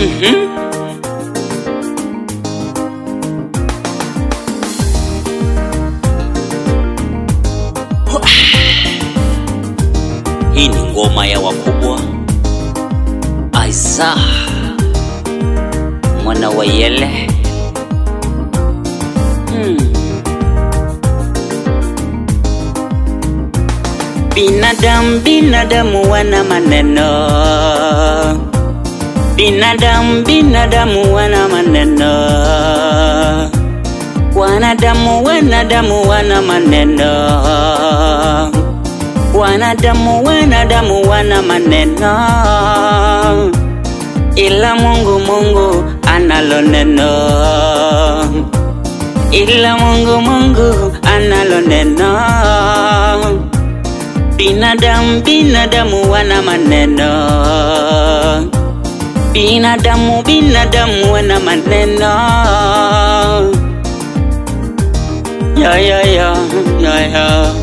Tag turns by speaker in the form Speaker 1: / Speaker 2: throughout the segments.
Speaker 1: Mhm. Hii ni ngoma ya wakubwa. Aiza mwana wa Yele. Hmm. Binadamu, binadamu wana maneno. Binadamu, binadamu wana maneno. Wanadamu, wanadamu wana maneno. Wanadamu, wanadamu wana maneno, ila Mungu, Mungu analo neno, ila Mungu, Mungu analo neno. Binadamu, binadamu wana maneno, binadamu, binadamu wana maneno. Ya, ya, ya, ya, ya.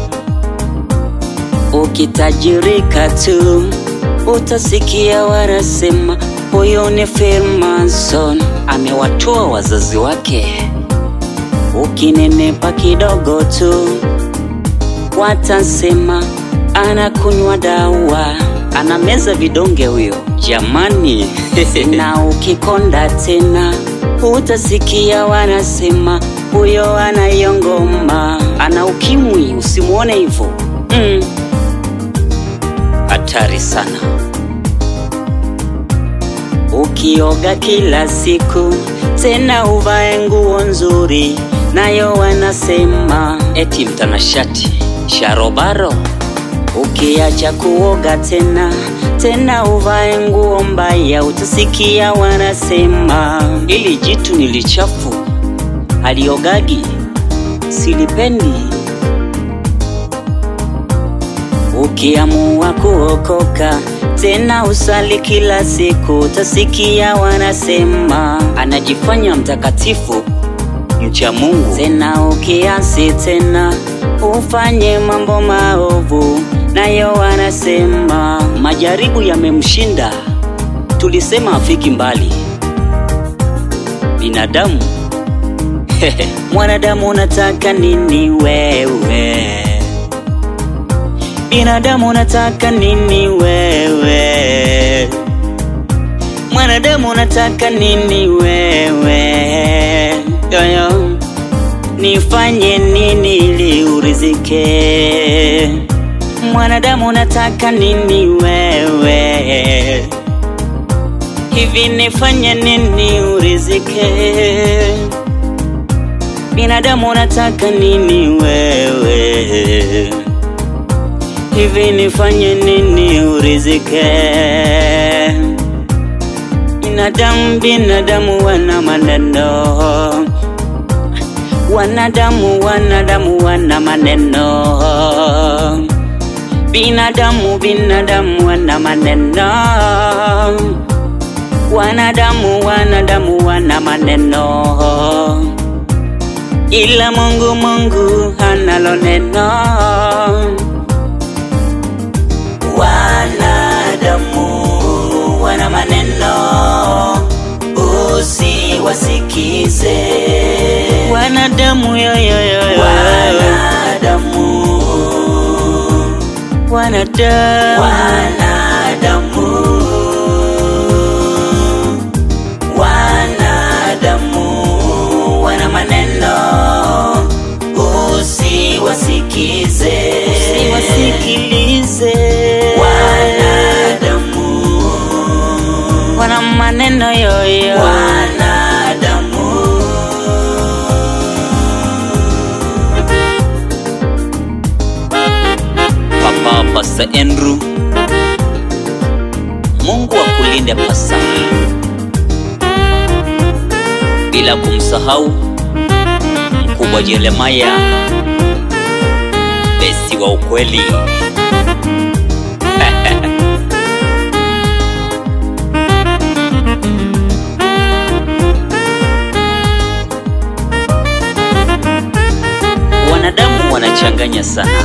Speaker 1: Ukitajirika tu utasikia wanasema huyo ni Freemason, amewatoa wazazi wake. Ukinenepa kidogo tu watasema anakunywa dawa, anameza vidonge huyo. Jamani, na ukikonda tena utasikia wanasema huyo anayongoma, ana ukimwi. Usimwone hivyo mm. Hatari sana. Ukioga kila siku tena uvae nguo nzuri, nayo wanasema eti mtanashati sharobaro. Ukiacha kuoga tena tena uvae nguo mbaya, utasikia wanasema ili jitu ni lichafu, haliogagi, silipendi. Ukiamua kuokoka tena usali kila siku, utasikia wanasema anajifanya mtakatifu, mcha Mungu. Tena ukiasi tena ufanye mambo maovu, nayo wanasema majaribu yamemshinda. Tulisema afiki mbali. Binadamu mwanadamu, unataka nini wewe? Binadamu unataka nini wewe? Mwanadamu unataka nini wewe? Yoyo, nifanye nini ili urizike? Mwanadamu unataka nini wewe? Hivi nifanye nini urizike? Binadamu unataka nini wewe? Hivi nifanye nini urizike? Binadamu, binadamu wana maneno, wanadamu, wanadamu wana maneno, binadamu, binadamu wana maneno, wanadamu, wanadamu wana maneno, ila Mungu, Mungu analo neno. Wanadamu wana maneno, usiwasikize. Wanadamu yo yo yo yo. Wanadamu, wanadamu, wanadamu, wanadamu wana maneno, usiwasikize, usiwasikilize. Wanadamu wana maneno yoyo. Wanadamu Papa Pasta Andrew, Mungu akulinde pasa, bila kumsahau mkubwa Jeremaya, besi wa ukweli. Wanadamu wanachanganya sana.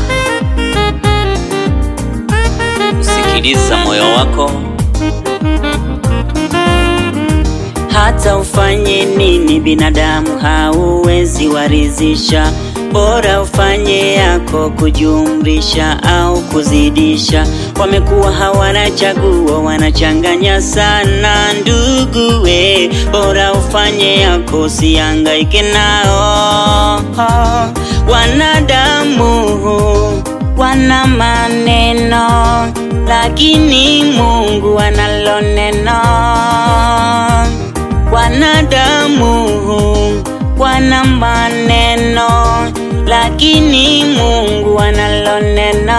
Speaker 1: Sikiliza moyo wako, hata ufanye nini, binadamu hauwezi warizisha. Bora ufanye yako kujumlisha au kuzidisha. Wamekuwa hawana chaguo, wanachanganya sana ndugu we. Bora ufanye yako, usihangaike nao. Wanadamu wana maneno, lakini Mungu analo neno. Wanadamu wana maneno, lakini Mungu analo neno.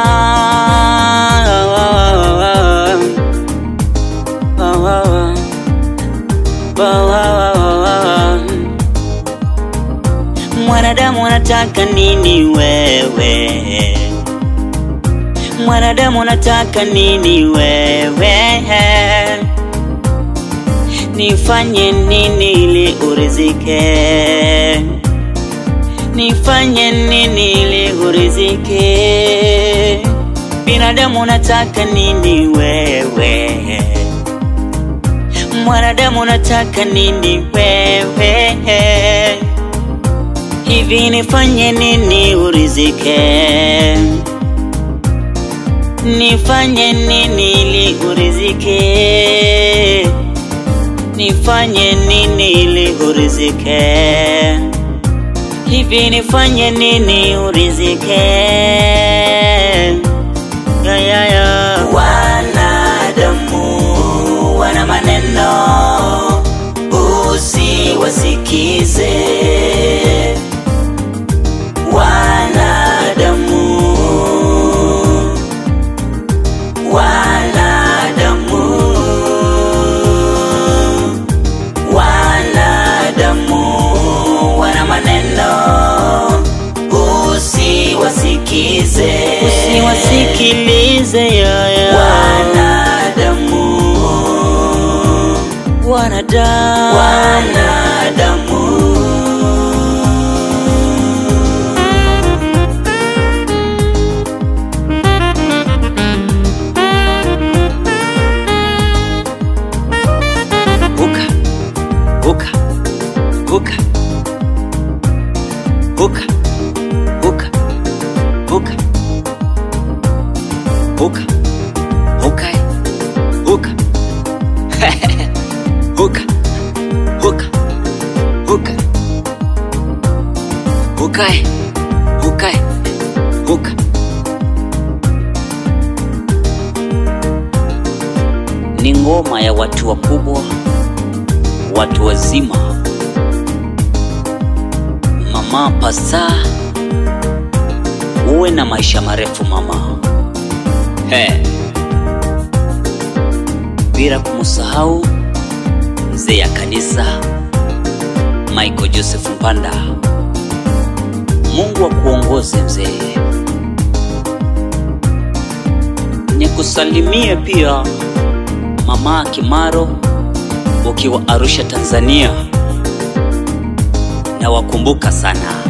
Speaker 1: Mwanadamu anataka nini wewe? Mwanadamu anataka nini wewe? Nifanye nini ili urizike? Nifanye nini ili urizike? Binadamu unataka nini wewe? Mwanadamu unataka nini wewe? Hivi nifanye nini urizike? Nifanye nini ili urizike? Nifanye nini ili urizike? Hivi nifanye nini urizike? Ya, ya, ya. Wanadamu wana maneno, usiwasikize. Wanadamu, wanadamu, wanadamu wana maneno, usiwasikize, usiwasikilize yaya. Wanadamu, wanadamu, wanadamu. Huka, huka, huka, huka, huka, huka, huka, huka, huka, huka, huka, huka, huka, huka, huka. Ni ngoma ya watu wakubwa, watu wazima. Mama Pasa, uwe na maisha marefu mama. He, bila kumsahau mzee ya kanisa Michael Joseph Mpanda. Mungu akuongoze mzee. Nikusalimie pia mama Kimaro ukiwa Arusha Tanzania, na wakumbuka sana.